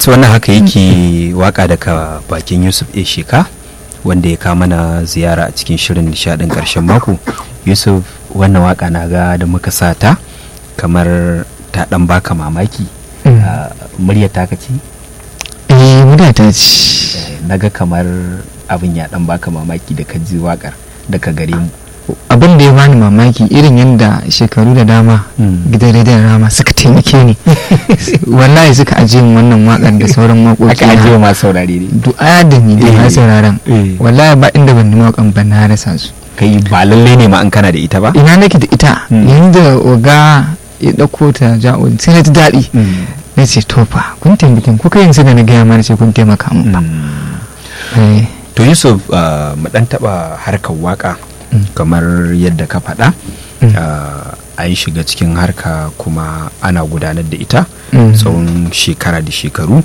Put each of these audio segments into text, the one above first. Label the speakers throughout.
Speaker 1: yusuf wannan haka yake waka daga bakin yusuf a sheka wanda ya kama na ziyara a cikin shirin nishadin karshen mako yusuf wannan waka na ga da muka sata kamar ta dan baka mamaki murya ta ce
Speaker 2: eh murya ta ce
Speaker 1: naga kamar abin ya dan baka mamaki da ka ji wakar daga gare mu
Speaker 2: abin da ya bani mamaki irin yadda shekaru da dama gidan rediyon rama suka taimake ni wallahi suka ajiye min wannan wakar da sauran waƙoƙi
Speaker 1: aka ajiye ma saurare ne
Speaker 2: du'a da ni da na sauraron wallahi ba inda ban nemi wakan ban na rasa su
Speaker 1: kai ba lalle ne ma an kana da ita ba
Speaker 2: ina nake da ita yanda oga ya ɗauko ta ja'o sai na ji daɗi na ce to fa kun taimakin ko kai yanzu da na gaya mana ce kun taimaka min ba
Speaker 1: to yusuf mu dan taba harkar waka kamar yadda ka faɗa an shiga cikin harka kuma ana gudanar da ita tsawon shekara da shekaru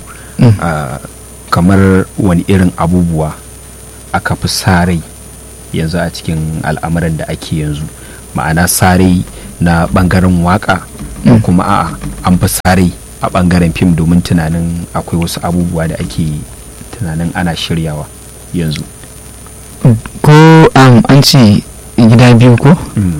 Speaker 1: kamar wani irin abubuwa aka fi sarai yanzu a cikin al'amuran da ake yanzu ma'ana sarai na bangaren waka ko kuma a'a an fi sarai a bangaren fim domin tunanin akwai wasu abubuwa da ake tunanin ana shiryawa yanzu
Speaker 2: ko an ce gida biyu ko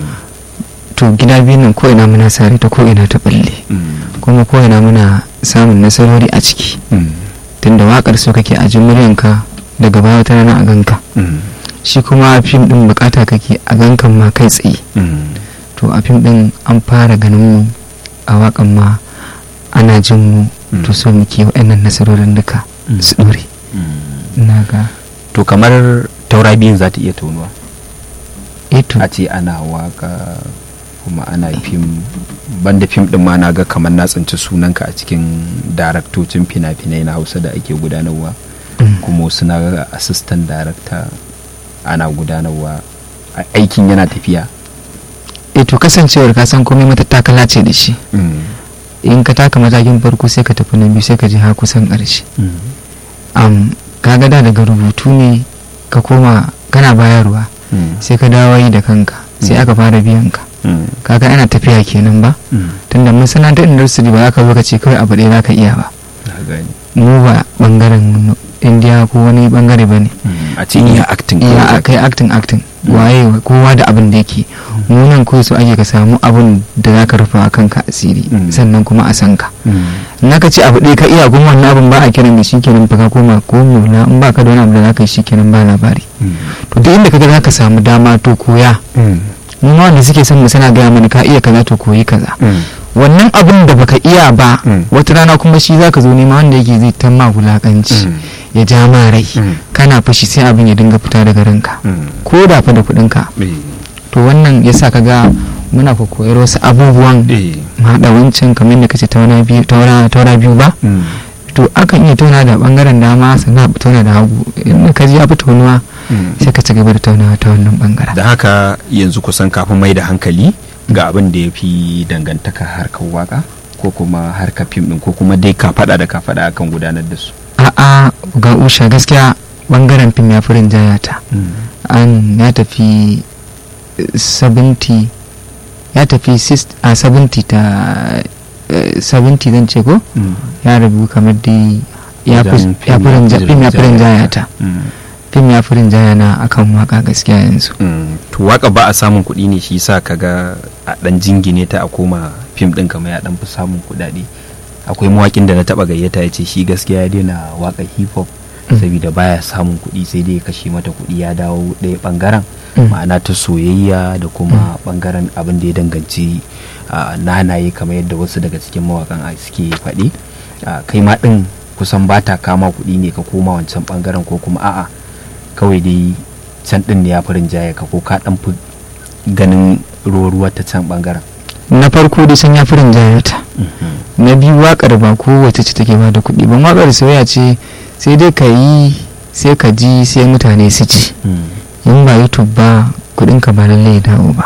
Speaker 2: to gida biyu nan ko ina muna sare ta ko ina ta balle kuma ko ina muna samun nasarori a ciki tunda wakar so kake a muryanka daga baya wata rana a ganka shi kuma fim din bukata kake a gankan ma kai tsaye to a fim din an fara ganin mu a wakan ma ana jin mu to so muke wa'annan nasarorin duka su dore na ga
Speaker 1: to kamar taura biyun za ta iya tonuwa
Speaker 2: eto
Speaker 1: a ce ana waka kuma ana fim banda fim din ma na ga kamar na tsinci sunanka a cikin daraktocin fina-finai na hausa da ake gudanarwa kuma suna ga assistant director ana gudanarwa aikin yana tafiya
Speaker 2: eto kasancewar ka san komai matattakala ce da shi in ka taka matakin farko sai ka tafi na biyu sai ka ji har kusan ƙarshe kaga da daga rubutu ne ka koma kana bayarwa sai ka dawo yi da kanka sai aka fara biyan ka kaga ana tafiya kenan ba tunda masana'antar industry ba za ka zo ka ce kawai abu ɗaya za ka iya ba mu ba bangaren indiya ko wani bangare ba ne
Speaker 1: a ce iya acting
Speaker 2: iya kai acting acting waye kowa da abin da yake munan ko su ake ka samu abin da za ka rufa kanka asiri sannan kuma a san ka na ka ce abu ɗaya ka iya kuma wannan abin ba a kiran da shi kenan fa ka koma ko mula in ba ka da wani abu da za ka yi shi kenan ba labari to duk inda ka ga za ka samu dama to koya mu ma wanda suke son mu sana gaya mana ka iya kaza to koyi kaza wannan abin da baka iya ba wata rana kuma shi zaka zo nema wanda yake zai ta ma wulakanci ya ja ma rai kana fushi sai abin ya dinga fita daga ranka ko da fa da kuɗin ka to wannan yasa ka ga muna ko koyar wasu abubuwan haɗa wancan kamar da kace taura biyu ba to akan iya tauna da bangaren dama sannan a tauna da hagu in ka ji ya fi taunuwa sai ka ci gaba da taunawa ta wannan bangaren
Speaker 1: da haka yanzu kusan kafin mai da hankali ga abin da ya fi dangantaka harkar waka ko kuma harkar fim din ko kuma dai ka fada da ka fada akan gudanar da su
Speaker 2: a'a ga usha gaskiya bangaren fim ya fi rinjaya ta an ya tafi 70 ya tafi a 70 ta 70 zan ce ko ya rabu kamar dai ya fi rinjaya ta fim ya fi rinjaya na akan waka gaskiya yanzu
Speaker 1: to waka ba a samun kuɗi ne shi sa kaga a dan jingine ta a koma fim din kamar ya dan fi samun kuɗaɗe akwai mawakin da na taba gayyata ya ce shi gaskiya ya daina waka hip hop saboda baya samun kuɗi sai dai ya kashe mata kuɗi ya dawo ɗaya bangaren ma'ana ta soyayya da kuma bangaren abin da ya danganci nanaye kamar yadda wasu daga cikin mawakan suke faɗi kai ma ɗin kusan ba ta kama kuɗi ne ka koma wancan bangaren ko kuma a'a kawai dai can din ne ya fi rinjaye ka ko ka dan fi ganin ruwa ta can bangaren
Speaker 2: na farko dai san ya fi rinjaye ta na biyu wakar ba kowace ce take ba da kuɗi ban wakar soyayya ce sai dai ka yi sai ka ji sai mutane su ci in ba youtube ba kuɗin ka ba lallai dawo ba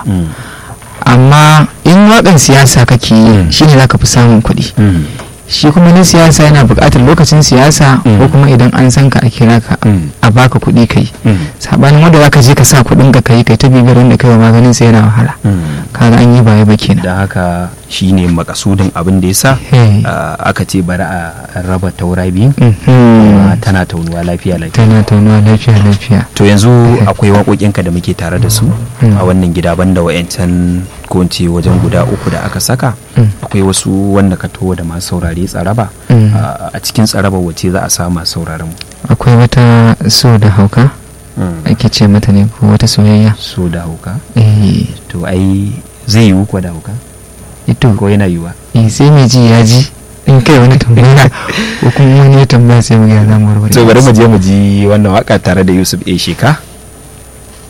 Speaker 2: amma in wakan siyasa kake yi shine zaka fi samun kuɗi shi kuma na siyasa yana buƙatar lokacin siyasa ko kuma idan an san ka a kira ka a baka kuɗi kai sabanin wanda zaka je ka sa kuɗin ka kai kai ta bibiyar wanda kai wa maganin sa yana wahala kaga an yi baya ba kenan
Speaker 1: da haka shine makasudin abin da ya sa
Speaker 2: Hey.
Speaker 1: aka ce bari a raba taura biyu
Speaker 2: Mhm.
Speaker 1: kuma tana taunuwa lafiya lafiya
Speaker 2: tana taunuwa lafiya lafiya
Speaker 1: to yanzu akwai waƙoƙinka da muke tare da su
Speaker 2: Mm.
Speaker 1: a wannan gida banda wa'yancan ko in ce wajen guda uku da aka saka
Speaker 2: Mm.
Speaker 1: akwai wasu wanda ka towo da masu saurare tsaraba
Speaker 2: Mm.
Speaker 1: a a cikin tsaraba wace za a sa masu sauraron mu
Speaker 2: akwai wata so da hauka ake ce mata ne ko wata soyayya
Speaker 1: so da hauka
Speaker 2: eh
Speaker 1: to ai zai yiwu ko da hauka
Speaker 2: ito
Speaker 1: ko yana yiwuwa
Speaker 2: eh sai mai ji ya ji in kai wani tambaya ko kuma wani ya tambaya sai mu ga za mu warware
Speaker 1: to bari mu je mu ji wannan waka tare da Yusuf A Sheka